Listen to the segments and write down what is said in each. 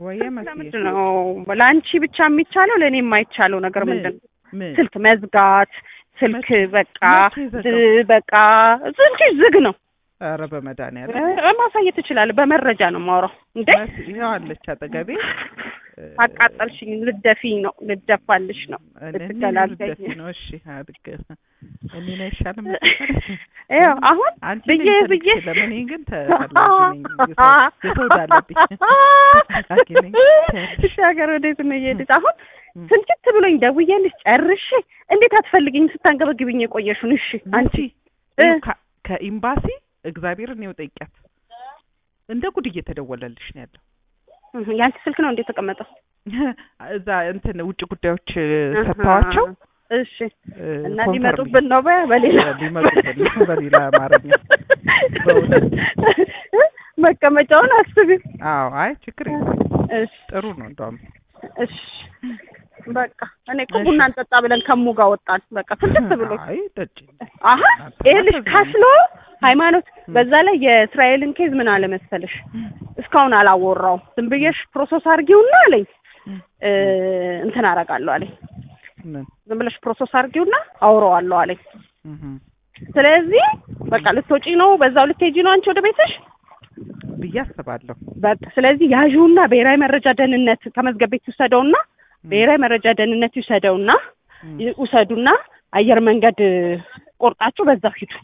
ወየ መስዬ ለምንድን ነው ለአንቺ ብቻ የሚቻለው ለእኔ የማይቻለው ነገር ምን? ምንድን ነው? ምን ስልክ መዝጋት ስልክ በቃ መቼ ዘጋው? ዝ- በቃ ስልክ ዝግ ነው። ኧረ በመድኃኒዓለም እ፣ ማሳየት ትችላለህ። በመረጃ ነው የማወራው። እንዴ መስ ይኸው አለች አጠገቤ እ፣ አቃጠልሽኝ። ልደፊኝ ነው ልደፋልሽ ነው እኔ- እኔ ልትገላገኝ ልደፊ ነው እሺ አድርግ እኔ ነው አይሻልም ይኸው አሁን አንቺ ብዬ ነኝ ብዬ ተልኬ ለምን ግን ተፈላጊ ነኝ የሰው- የሰው ዳለብኝ ተፈላጊ ነኝ ትያለሽ። እሺ ሀገር ወዴት ነው እየሄድሽ? አሁን እም። ስልችት ብሎኝ ደውዬልሽ ጨርሼ እንዴት አትፈልጊኝ ስታንገበግብኝ የቆየሽውን? እሺ አንቺ መሲ እ? ይኸው ከ- ከኤምባሲ እግዚአብሔርን ነው ጠይቂያት እንደ ጉድ እየተደወለልሽ ነው ያለው እህ፣ የአንቺ ስልክ ነው እንዴ የተቀመጠው? እዛ እንትን ውጭ ጉዳዮች ሰጥተዋቸው እሺ እ፣ እና ኮንፈርም ሊመጡብን ነው በ- በሌላ ሊመጡብን ነው በሌላ አማርኛ በእውነት መቀመጫውን አስቢ። አዎ አይ ችግር የለም እሺ ጥሩ ነው እንደውም እሺ በቃ እኔ እኮ እሺ። ቡና እንጠጣ ብለን ከሙ ጋር ወጣን። በቃ ፍልስት ብሎ አይ ጠጪ አሀ ይኸውልሽ ካስሎ ሃይማኖት በዛ ላይ የእስራኤልን ኬዝ ምን አለ መሰለሽ እስካሁን አላወራውም። ዝም ብዬሽ ፕሮሰስ አድርጊውና አለኝ እ፣ እንትን አደርጋለሁ አለኝ። ምን ዝም ብለሽ ፕሮሰስ አድርጊውና አውረዋለሁ አለኝ። እህ ስለዚህ በቃ ልትወጪ ነው፣ በዛው ልትሄጂ ነው አንቺ ወደ ቤትሽ። ብዬ አስባለሁ በቃ ስለዚህ ያዥውና ብሔራዊ መረጃ ደህንነት ከመዝገብ ቤት ይውሰደውና ብሔራዊ መረጃ ደህንነት ይውሰደውና እም። ይ- ውሰዱና አየር መንገድ ቆርጣችሁ በዛው ሂዱ።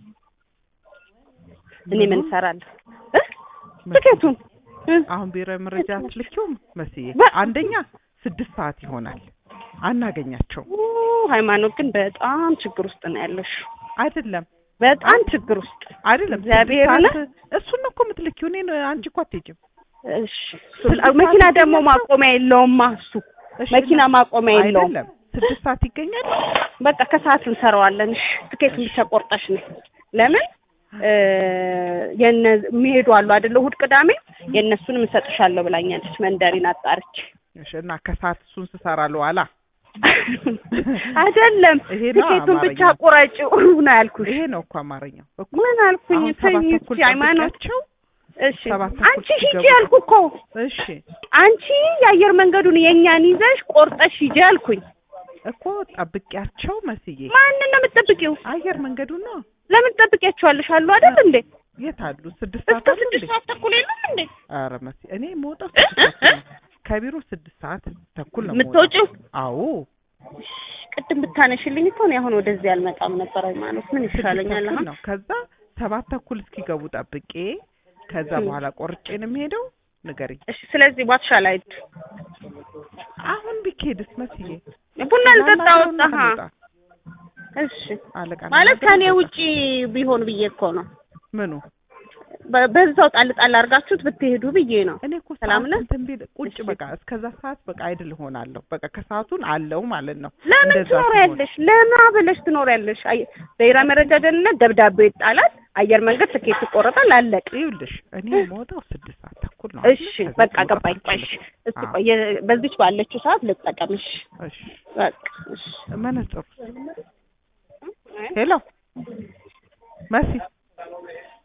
እኔ ምን እሰራለሁ እ? ትኬቱን እ? አሁን ብሔራዊ መረጃ አትልኪውም መስዬ በ- አንደኛ ስድስት ሰዓት ይሆናል አናገኛቸው ኡ፣ ሃይማኖት ግን በጣም ችግር ውስጥ ነው ያለሽ። አይደለም በጣም ችግር ውስጥ አይደለም እግዚአብሔርን ስድስት ሰዓት እሱን ነው እኮ የምትልኪው እኔን አንቺ እኮ አትሄጂም እሺ። ስድስት መኪና ሰዓት ደግሞ ይገኛል? ማቆሚያ የለውማ እሱ እሺ፣ መኪና እና- ማቆሚያ የለውም። አይደለም ስድስት ሰዓት ይገኛል በቃ ከሰዓት እንሰራዋለን። እሺ ትኬቱን ብቻ ቆርጠሽ ነው። ለምን እ፣ የነ የሚሄዱ አሉ አይደለ? እሑድ ቅዳሜ የእነሱንም እሰጥሻለሁ ብላኛለች። መንደሪን አጣርች እሺ እና ከሰዓት እሱን ስሰራለሁ አላ አይደለም ይሄ ነው ትኬቱን ብቻ አማርኛው። ቁረጪው ነው ያልኩሽ። ይሄ ነው እኮ አማርኛው እኮ ምን አልኩኝ? አሁን ሰባት ተኝ ተኩል እስኪ ሃይማኖት። ጠብቂያቸው እሺ ሰባት ተኩል አንቺ ሂጂ ሲገቡ ያልኩ እኮ እሺ አንቺ የአየር መንገዱን የእኛን ይዘሽ ቆርጠሽ ሂጂ አልኩኝ። እኮ ጠብቂያቸው መስዬ ማንን ነው የምትጠብቂው? አየር መንገዱ ነው ለምን ትጠብቂያቸዋለሽ? አሉ አይደል እንዴ? የት አሉ ስድስት ሰዓት እስከ አሉ እንዴ ስድስት ሰዓት ተኩል የለም እንዴ? ኧረ መሲ እኔ የምወጣው እ? ስድስት እ? ተኩል ነው ከቢሮ ስድስት ሰዓት ተኩል ነው የምወጣው የምትወጪው አዎ ቅድም ብታነሽልኝ እኮ እኔ አሁን ወደዚህ አልመጣም ነበር። ሃይማኖት ምን ስድስት ይሻለኛል? ተኩል አሁን ነው ከዛ ሰባት ተኩል እስኪገቡ ጠብቄ ከዛ እ። በኋላ ቆርጬ ነው የምሄደው ንገሪኝ እሺ። ስለዚህ ዋትሻ ላይ አሁን ቢኬድስ መስዬ ቡና ልጠጣ ላናግረውና ወጣ። ልውጣ። እሺ አለቃ ማለት ላናግረው ከኔ ልውጣ። ውጪ ቢሆን ብዬ እኮ ነው። ምኑ በ- በዛው ጣል ጣል አድርጋችሁት ብትሄዱ ብዬ ነው። እኔ እኮ ሰላም ሰዓት ነህ? እንትን ቢል ቁጭ እሺ። በቃ እስከዛ ሰዓት በቃ አይድል ሆናለሁ። በቃ ከሰዓቱን አለው ማለት ነው። ለምን እንደዛ ሲሆን ትኖሪያለሽ? ለምን ብለሽ ትኖሪያለሽ? አይ ብሔራዊ መረጃ ደህንነት ደብዳቤው ይጣላል፣ አየር መንገድ ትኬት ይቆረጣል፣ አለቀ። ይኸውልሽ እኔ የምወጣው ስድስት ሰዓት ተኩል ነው። እሺ አይደል? ከዛ በቃ መውጣት ገባኝ። ቆይ አልችልም። እስቲ አዎ። ቆይ የ- በዚች ባለችው ሰዓት ልጠቀምሽ። እሺ በቃ እሺ። መነጽሩ ሄሎ መሲ